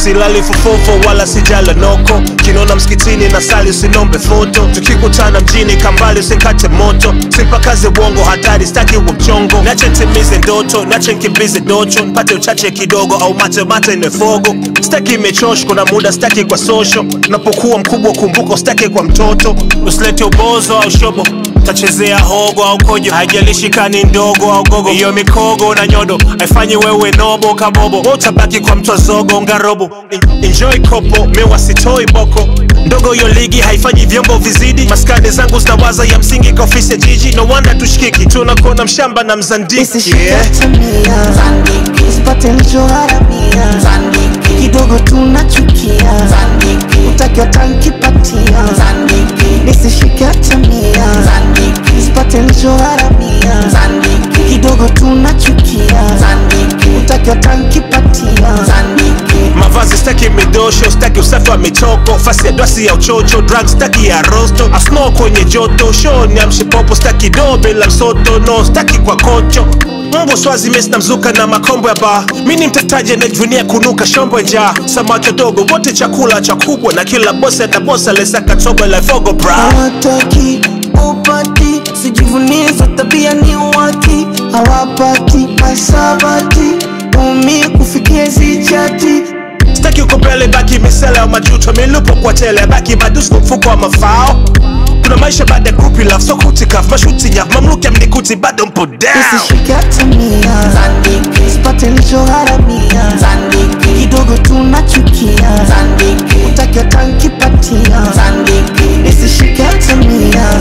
silali fofofo wala sijala noko kinona msikitini na sali usinombe foto tukikutana mjini kambali usikate moto sipakaze uongo hatari staki uwe mchongo nache ntimize ndoto nache nkimbize docho mpate uchache kidogo au mate mate nefogo staki imechosh kuna muda staki kwa sosho napokuwa mkubwa kumbuka staki kwa mtoto usilete ubozo au shobo tachezea hogo au kojo haijalishi kani ndogo au gogo hiyo mikogo na nyodo haifanyi wewe nobo kabobo utabaki kwa mtwazogo ngarobo En- enjoy kopo mewa sitoi boko ndogo hiyo ligi haifanyi vyombo vizidi maskani zangu zinawaza ya msingi kwa ofisi ya jiji no wonder tushikiki tunakuona mshamba na mzandiki Nisishike yeah. tamia usipate nilichoharamia kidogo tunachukia utakiwa tankipatia nisishike tamia usipate nilichoharamia kidogo tunachukia utakiwa tankipatia mavazi staki midosho staki usafi wa michoko fasi ya dwasi ya uchocho drug staki ya rosto asno kwenye joto shoni amshipopo staki do bila msoto no staki kwa kocho Mungu swazi mesi na mzuka na makombo ya ba mi ni mtetaji anajivunia kunuka shombo njaa samaki dogo wote chakula cha kubwa na kila bosi atabosa lesaka tobo la fogo bra hawataki upati sijivunie za tabia ni waki hawapati masabati umi kufikia zichati staki uko mbele baki misele au majuto milupo kwa tele baki madusko mfuko wa mafao kuna maisha baada ya kupi love so kutikaf mashuti nyaf mamluki amnikuti bado mpo down nisishike tamia sipate nilichoharamia kidogo tunachukia utakiwa tankipatia nisishike tamia